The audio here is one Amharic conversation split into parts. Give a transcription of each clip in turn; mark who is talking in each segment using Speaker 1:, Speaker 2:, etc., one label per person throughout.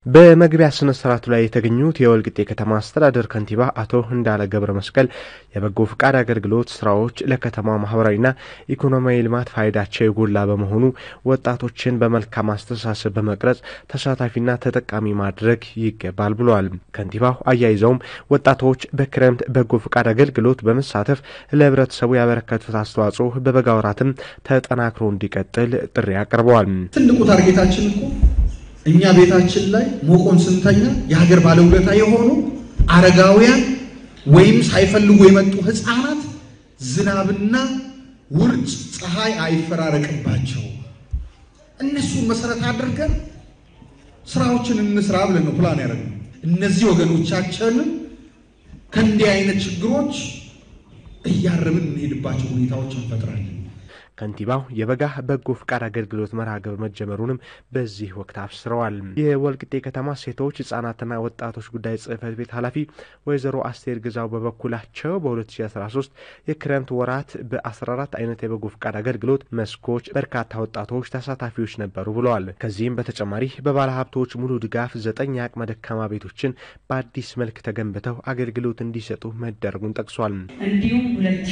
Speaker 1: በመግቢያ ስነ ስርዓቱ ላይ የተገኙት የወልቂጤ ከተማ አስተዳደር ከንቲባ አቶ እንዳለ ገብረ መስቀል የበጎ ፍቃድ አገልግሎት ስራዎች ለከተማ ማህበራዊና ኢኮኖሚያዊ ልማት ፋይዳቸው የጎላ በመሆኑ ወጣቶችን በመልካም አስተሳሰብ በመቅረጽ ተሳታፊና ተጠቃሚ ማድረግ ይገባል ብለዋል። ከንቲባው አያይዘውም ወጣቶች በክረምት በጎ ፍቃድ አገልግሎት በመሳተፍ ለህብረተሰቡ ያበረከቱት አስተዋጽኦ በበጋ ወራትም ተጠናክሮ እንዲቀጥል ጥሪ አቅርበዋል።
Speaker 2: ትልቁ ታርጌታችን እኮ እኛ ቤታችን ላይ ሞቆን ስንተኛ የሀገር ባለውለታ የሆኑ አረጋውያን ወይም ሳይፈልጉ የመጡ ህፃናት ዝናብና ውርጭ፣ ፀሐይ አይፈራረቅባቸው እነሱን መሰረት አድርገን ስራዎችን እንስራ ብለን ነው ፕላን ያደረግነው። እነዚህ ወገኖቻችንን ከእንዲህ አይነት ችግሮች እያረምን እንሄድባቸው ሁኔታዎች እንፈጥራለን።
Speaker 1: ከንቲባው የበጋ በጎ ፍቃድ አገልግሎት መርሃ ግብር መጀመሩንም በዚህ ወቅት አብስረዋል። የወልቂጤ ከተማ ሴቶች ህጻናትና ወጣቶች ጉዳይ ጽህፈት ቤት ኃላፊ ወይዘሮ አስቴር ግዛው በበኩላቸው በ2013 የክረምት ወራት በ14 አይነት የበጎ ፍቃድ አገልግሎት መስኮች በርካታ ወጣቶች ተሳታፊዎች ነበሩ ብለዋል። ከዚህም በተጨማሪ በባለ ሀብቶች ሙሉ ድጋፍ ዘጠኝ የአቅመ ደካማ ቤቶችን በአዲስ መልክ ተገንብተው አገልግሎት እንዲሰጡ መደረጉን ጠቅሷል።
Speaker 3: እንዲሁም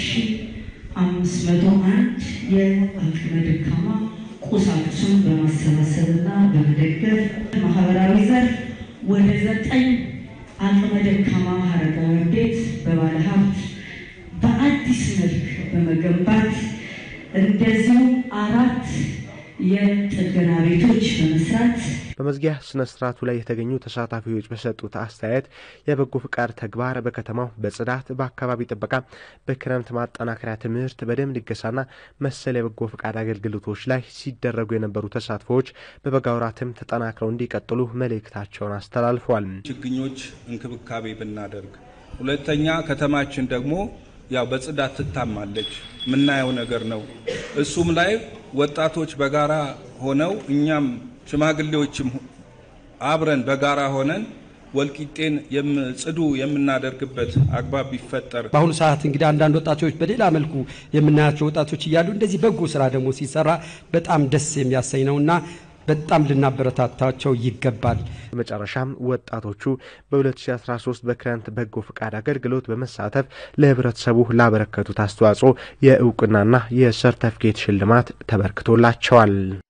Speaker 3: አምስት መቶ አንድ የአቅመ ደካማ ቁሳቁሱን በማሰባሰብና በመደገፍ ማህበራዊ ዘርፍ ወደ ዘጠኝ አቅመ ደካማ አረጋውያን ቤት በባለ ሀብት በአዲስ መልክ በመገንባት እንደዚሁም አራት የጥገና ቤቶች በመስራት
Speaker 1: በመዝጊያ ስነ ስርዓቱ ላይ የተገኙ ተሳታፊዎች በሰጡት አስተያየት የበጎ ፍቃድ ተግባር በከተማው በጽዳት፣ በአካባቢ ጥበቃ፣ በክረምት ማጠናከሪያ ትምህርት፣ በደም ልገሳና መሰል የበጎ ፍቃድ አገልግሎቶች ላይ ሲደረጉ የነበሩ ተሳትፎዎች በበጋ ወራትም ተጠናክረው እንዲቀጥሉ መልእክታቸውን አስተላልፈዋል።
Speaker 4: ችግኞች እንክብካቤ ብናደርግ፣ ሁለተኛ ከተማችን ደግሞ ያው በጽዳት ትታማለች። የምናየው ነገር ነው። እሱም ላይ ወጣቶች በጋራ ሆነው እኛም ሽማግሌዎችም አብረን በጋራ ሆነን ወልቂጤን ጽዱ የምናደርግበት አግባብ ቢፈጠር።
Speaker 5: በአሁኑ ሰዓት እንግዲህ አንዳንድ ወጣቶች በሌላ መልኩ የምናያቸው ወጣቶች እያሉ እንደዚህ በጎ ስራ ደግሞ ሲሰራ በጣም ደስ የሚያሰኝ ነውና በጣም ልናበረታታቸው ይገባል።
Speaker 1: በመጨረሻም ወጣቶቹ በ2013 በክረምት በጎ ፍቃድ አገልግሎት በመሳተፍ ለህብረተሰቡ ላበረከቱት አስተዋጽኦ የእውቅናና የሰርተፍኬት ሽልማት ተበርክቶላቸዋል።